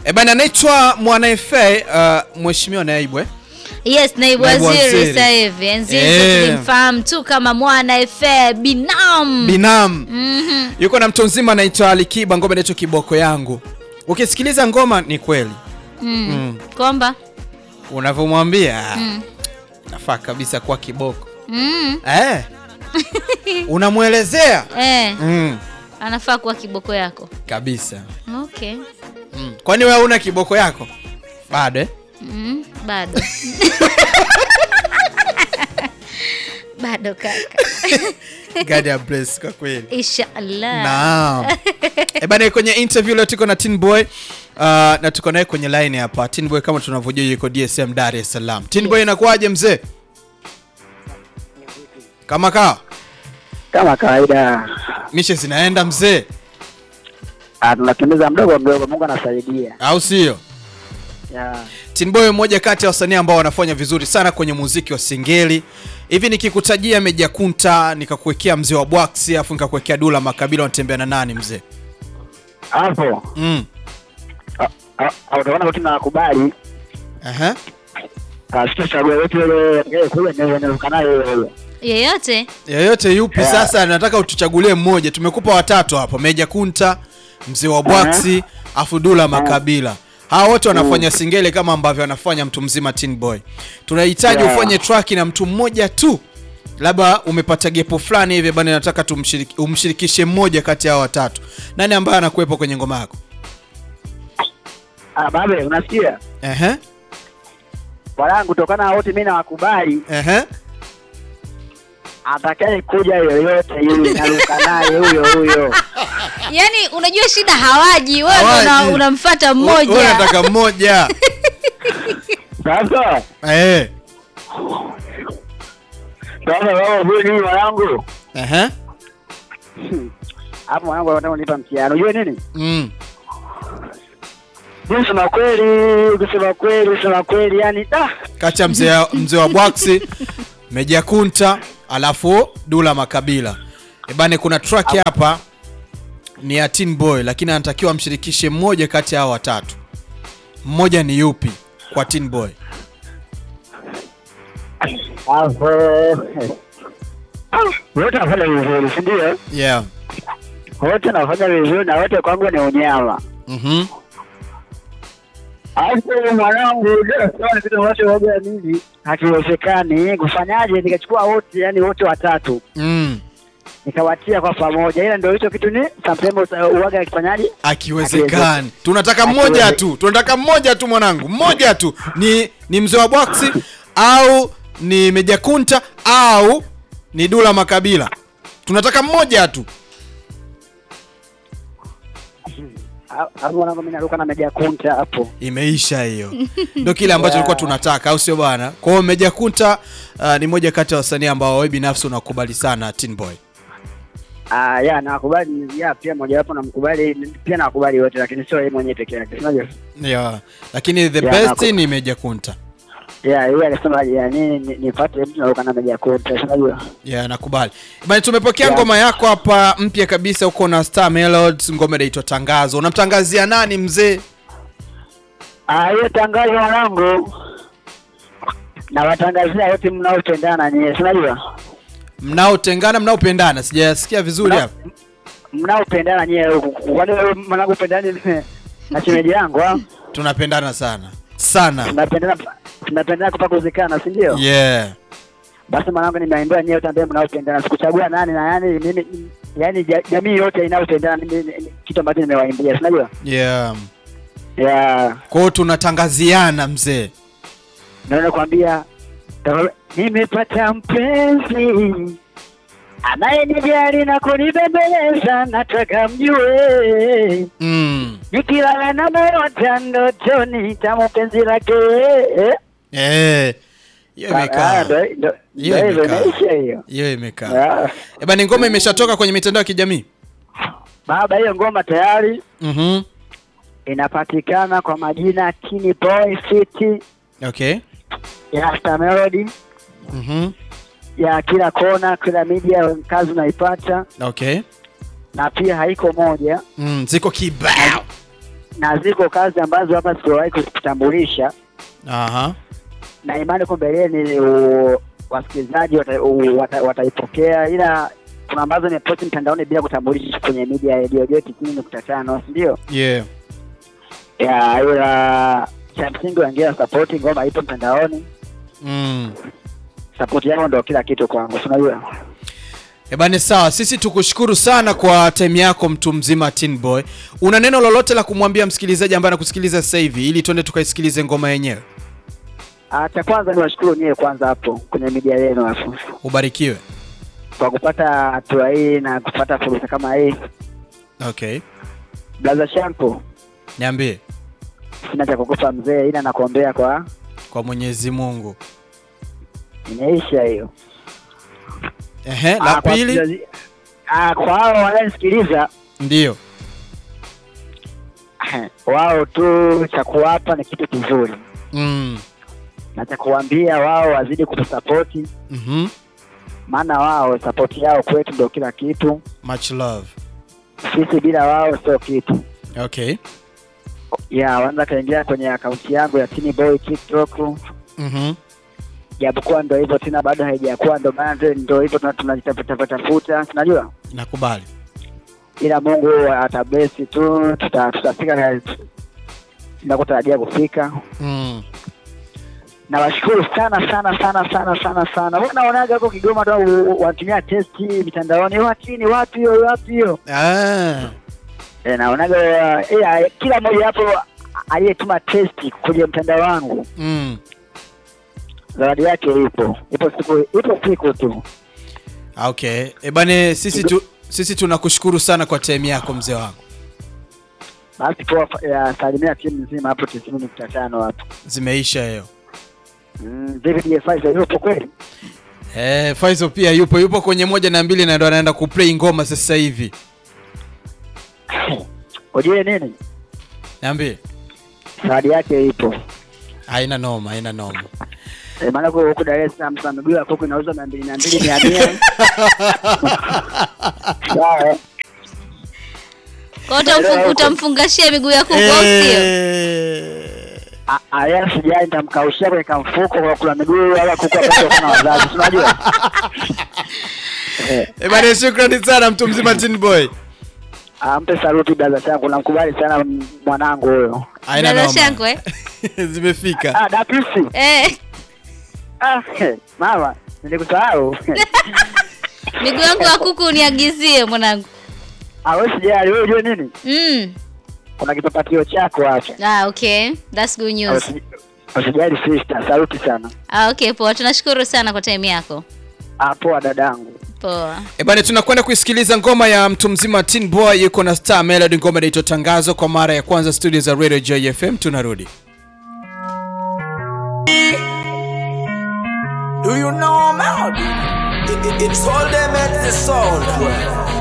E bana, anaitwa Mwana FA uh, Mheshimiwa Naibu eh? Yes, naibu Naibu waziri waziri. sasa hivi. Enzi hizo Eh. tulimfahamu tu kama mwana FA Binam. Binam Mhm. yuko na mtu mzima anaitwa Alikiba, ngoma inaitwa Kiboko yangu. Ukisikiliza ngoma ni kweli Mm. Mm. Kwamba unavyomwambia Mm. nafaa kabisa kuwa kiboko Mm. eh. Unamwelezea Eh, mm. anafaa kuwa kiboko yako. kabisa Okay. mm. Kwani wewe una kiboko yako bado eh? Mm. Bado. Bado kaka. God ya bless kwa kweli. Inshallah. Naam. Eh bana, kwenye interview leo tuko na Tin Boy uh, na tuko naye kwenye line hapa. Tin Boy kama tunavyojua yuko DSM Dar es Salaam. Tin Boy inakuwaje mzee? Kama kaa Kama kawaida mishe zinaenda mzee, ah, tunakimbiza mdogo mdogo, Mungu anasaidia. au sio? Ya. Tin Boy mmoja kati ya wasanii ambao wanafanya vizuri sana kwenye muziki wa singeli. Hivi nikikutajia Meja Kunta, nikakuwekea mzee wa Bwax, afu nikakuwekea Dula Makabila, wanatembea na nani mzee? Hapo Mm. ah, ah, ah, utaona wote nakubali, Aha. sitachague yote ile ile kule naweza niruka nayo ile ile. Yeyote? Yoyote yupi Yeah. sasa, nataka utuchagulie mmoja. Tumekupa watatu hapo, Meja Kunta, mzee wa Bwaksi, afu Dula Makabila. Hawa wote wanafanya singeli kama ambavyo anafanya mtu mzima Tin Boy. Tunahitaji Yeah. ufanye track na mtu mmoja tu, labda umepata gepo fulani hivi bana, nataka tumshiriki, umshirikishe mmoja kati ya hao watatu. Nani ambaye anakuwepo kwenye ngoma yako? Ah, babe, unasikia Ehe, wanangu, kutokana na wote mimi nawakubali, ehe. atakaye kuja yoyote yule naruka naye huyo huyo. Yaani unajua shida hawaji, wewe ndo Hawaji. una- unamfuata Wewe mmoja. unataka mmoja. Sasa Eh. sasa, wao huyu ni wanangu Ehe. hapo, wanangu wanataka kunipa mtihani. Unajua nini? Mm. Mimi kusema kweli, kusema kweli, kusema kweli, yani da kati ya mzee mzee wa Bwaksi Meja Kunta alafu Dula Makabila. Ebane, kuna track hapa ni ya Tin Boy, lakini anatakiwa amshirikishe mmoja kati ya hao watatu. Mmoja ni yupi kwa Tin Boy? hapo wote wanafanya vizuri, si ndio? Yeah. Wote wanafanya vizuri na wote kwangu ni unyama. Mhm. Alafu mwanangu, ni kitu ambacho waga mimi hakiwezekani. Kufanyaje? Nikachukua wote, yani wote watatu Mm. nikawatia kwa pamoja, ila ndio hicho kitu ni sometimes uwaga akifanyaje, Akiwezekani. Tunataka mmoja Akiweze- tu. Tunataka mmoja tu mwanangu. Mmoja tu. Ni ni mzee wa Bwaksi au ni Meja Kunta au ni Dula Makabila. Tunataka mmoja tu. hapo mwanangu, mimi naruka na meja kunta hapo. Imeisha hiyo. Ndio kile ambacho Yeah. tulikuwa tunataka, au sio bwana? Kwa hiyo Meja Kunta uh, ni moja kati ya wasanii ambao wewe binafsi unakubali sana Tin Boy. Ah, ya nakubali, ya pia mojawapo namkubali, pia nakubali wote, lakini sio yeye mwenyewe peke yake, unajua Yeah. Lakini the Yeah, best naku- ni Meja Kunta. ya yeye alisema ya nini ni- nipate mtu naruka na meja kunta, unajua Yeah, nakubali. Bwana tumepokea Yeah. ngoma yako hapa mpya kabisa uko na Star Melodies, ngoma inaitwa Tangazo. Unamtangazia nani mzee? Ah, hiyo tangazo mwanangu, nawatangazia wote mnaopendana nyie, si unajua Mnaotengana, mnaopendana. Sijasikia vizuri Mna- hapa. mnaopendana nyie huku. Kwani wewe mwanangu pendani na shemeji yangu ah? Tunapendana sana. Sana. tunapendana tunapendana kupa kuzikana, si ndio? Yeah. Basi mwanangu, nimeambia nyie wote ambao mnaopendana, sikuchagua nani na yani mimi, yani ja- jamii yote inayopendana, mimi ni- ni- kitu ambacho nimewaimbia, si unajua Yeah. ya Kwa hiyo tunatangaziana mzee. naona kwambia nimepata mpenzi anayenijali na kunibembeleza, nataka mjue Mm. nikilala na mayota ndotoni tamu penzi lake. Eh. Hiyo Ah, imekaa. ndo- ndo- Hiyo ndo hivyo imekaa. imeisha hiyo. Hiyo imekaa. Ah, Eh bana, ngoma imeshatoka kwenye mitandao ya kijamii. Baba, hiyo ngoma tayari Mhm. inapatikana kwa majina Tini Boy City Okay. ya Star Melody Mhm. ya kila kona, kila media kazi unaipata, Okay. na pia haiko moja Mm, ziko kibao. na ziko kazi ambazo hapa siwahi kuzitambulisha Aha. na imani kwa mbeleni u- wasikilizaji wata- u- wata- wataipokea, ila kuna ambazo nimeposti mtandaoni bila kutambulisha kwenye media ya redio yetu tisini nukta tano si ndio? Yeah. Ya, ila cha msingi waingia sapoti, ngoma ipo mtandaoni, Mm. sapoti yao ndo kila kitu kwangu, si unajua. Ebane, sawa, sisi tukushukuru sana kwa time yako, mtu mzima Tin Boy. Una neno lolote la kumwambia msikilizaji ambaye anakusikiliza sasa hivi, ili tuende tukaisikilize ngoma yenyewe? Ah, cha kwanza ni washukuru nyewe kwanza hapo kwenye media yenu hapo Ubarikiwe. kwa kupata hatua hii na kupata fursa kama hii. Okay, Blaza Shampo, niambie. sina cha kukupa mzee, ila nakuombea kwa Kwa Mwenyezi Mungu. imeisha hiyo. Ehe, Ah, la kwa pili wasikilizaji- ah, kwa hao wanaonisikiliza ndio. wao tu cha kuwapa ni kitu kizuri Mm. na cha kuambia wao wazidi kutusapoti, Mhm. maana wao sapoti yao kwetu ndio kila kitu. Much love. Sisi bila wao sio kitu. Okay. Ya, wanaweza kaingia kwenye akaunti yangu ya Tini Boy TikTok, Mhm. japokuwa ndo hivyo tena, bado haijakuwa, ndo maana ndio- ndo hivyo tuna- tunajitafuta tafuta, tunajua, Nakubali. ila Mungu atablesi tu, tuta- tutafika tunakotarajia kufika. Mm. Nawashukuru sana sana sana sana sana sana. Wewe unaonaga huko Kigoma tu u- u- wanatumia testi mitandaoni, wapi ni wapi hiyo wapi hiyo? Ah. E, naonaga eh, kila mmoja hapo aliyetuma testi kwenye mtandao wangu Mm. zawadi yake ipo, ipo siku ipo siku tu. Okay. Ebane, sisi tu sisi tunakushukuru sana kwa time yako mzee wangu. Basi poa, ya salimia timu nzima hapo tisini nukta tano hapo. Zimeisha hiyo. Mm, David D5 yupo kweli? Eh, Faizo pia yupo yupo kwenye moja na mbili na ndo anaenda kuplay ngoma sasa hivi. Ujue nini? Niambie. Zawadi yake ipo. Haina noma, haina noma. E, maana huko huko Dar es Salaam sasa miguu ya kuku inauzwa mia mbili mia mbili mia mia. Sawa. Kwa hiyo utamfu- utamfungashia miguu ya kuku au sio? Eh. A- aya sijai nitamkaushia kwenye kamfuko kwa kula miguu wala kuku apate sana wazazi. si Unajua? Eh, Eh, bana shukrani sana mtu mzima Tin Boy. ampe saluti brother changu namkubali sana m- mwanangu huyo. Haina Dada noma. Shangwe? Ah, Zimefika. Dapisi. Eh, Ah, mama, nilikusahau. miguu yangu ya kuku uniagizie mwanangu. Ah, wewe sijali, wewe unajua nini? Mm. Kuna kipapatio chako hapa. Ah, okay. That's good news. Usi- Usijali sister, saluti sana. Ah, okay, poa. Tunashukuru sana kwa time yako. Ah, poa dadangu. Poa. E bana, tunakwenda kuisikiliza ngoma ya mtu mzima Tin Boy yuko na Star Melody, ngoma inaitwa Tangazo kwa mara ya kwanza studio za Radio JFM. Tunarudi. Do you know Melody? It, it, it's all them at the sound.